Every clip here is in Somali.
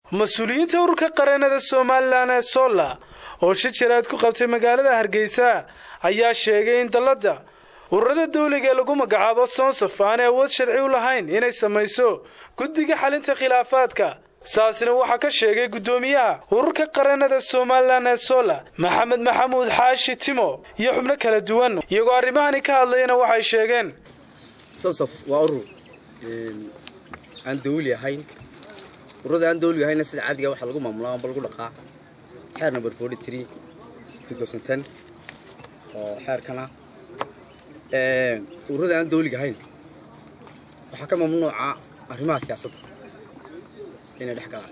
mas-uuliyiinta ururka qareenada somalilan ee solla oo shir jaraad ku qabtay magaalada hargeysa ayaa sheegay in dalladda ururada dawliga ee lagu magacaabo sonsaf aanay awood sharci u lahayn inay samayso guddiga xalinta khilaafaadka saasna waxaa ka sheegay guddoomiyaha ururka qareenada somalilan ee solla maxamed maxamuud xaashi timo iyo xubno kala duwan iyagoo arrimahani ka hadlayana waxay sheegeen sonsaf waa urur aan dawli ahayn ururada aan dawliga ahayna sida caadiga waxaa lagu maamulaa amba lagu dhaqaa xeer number forty three two thousand ten oo xeerkana ururada aan dawliga ahayn waxaa ka mamnuuca arrimaha siyaasadda inay dhex galaan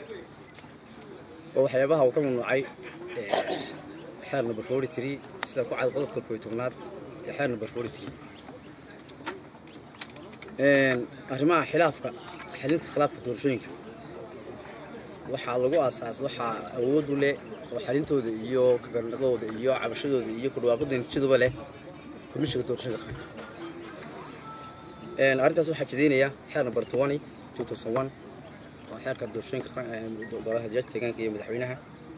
oo waxyaabaha uu ka mamnuucay xeer number forty three sida ku cad qodobka kooiy tobnaad ee xeer number forty three arrimaha khilaafka xalinta khilaafka doorashooyinka waxaa lagu aasaas waxaa awood u leh oo xalintooda iyo kagarnaqdooda iyo cabashadooda iyo kudhawaaqada natiijaduba leh komishiga doorashada qaranka arrintaas waxaa jidaynaya xeer number twenty two thousand one waa xeerka doorashooyinka golaha jaaj deegaanka iyo madaxweynaha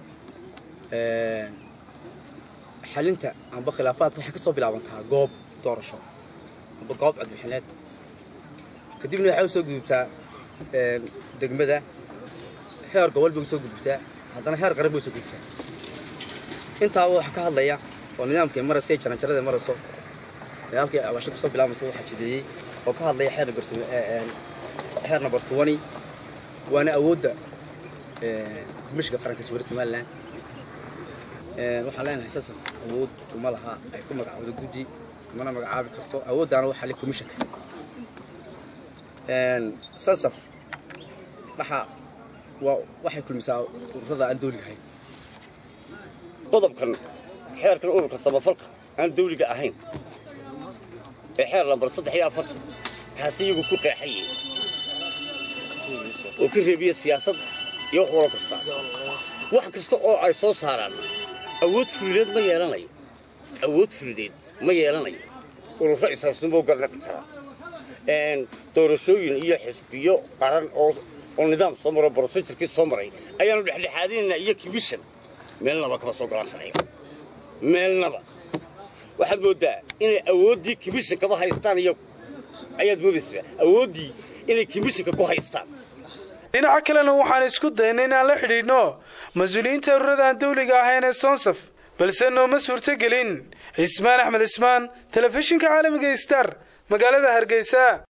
xalinta amba khilaafaadka waxay ka soo bilaabantaa goob doorasho amba goob codbixineed kadibna waxay u soo gudubtaa degmada heer gobol bay usoo gudubtaa haddana heer qaran bay usoo gudubtaa intaaba waxa ka hadlaya oo nidaamkay maraysa ee jaranjarada marayso nidaamkay awaasho kasoo bilaabaysa waxaa jideeyey oo ka hadlaya xeer number xeer number twenty waana awoodda komishiga qaranka jamhuuriyadda somaliland waxaan leenahay sasaf awood uma laha ay ku magacaawdo guddi mana magacaabi karto awooddaana waxaa le komishanka sansaf waxa waa waxay kulmisaa ururada aan dawliga ahayn qodobkan xeerkan ururka samafalka aan dawliga ahayn ee xeer lambar saddex iyo afartan kaasi iyagu ku qeexaye oo ka reebiya siyaasadda iyo wax walo kasta wax kasta oo ay soo saaraan awood fulideed ma yeelanayo awood fulideed ma yeelanayo ururo isaabsanboo garnaqi karaa doorashooyin iyo xisbiyo qaran oo nidaam soo maro brosejurkii soo maray ayaanu dhexdhexaadinaynaa iyo commission meelnaba kama soo golaan sanayo meelnaba waxaad mooddaa inay awooddii commishonkaba haystaan iyagu ayaad moodaysaa awooddii inay commissionka ku haystaan dhinaca kalena waxaan isku daynay inaan la xidhiidhno mas-uuliyiinta ururada aan dawliga ahayn ee sonsaf balse nooma suurtogelin cismaan axmed cismaan telefishinka caalamiga star magaalada hargeysa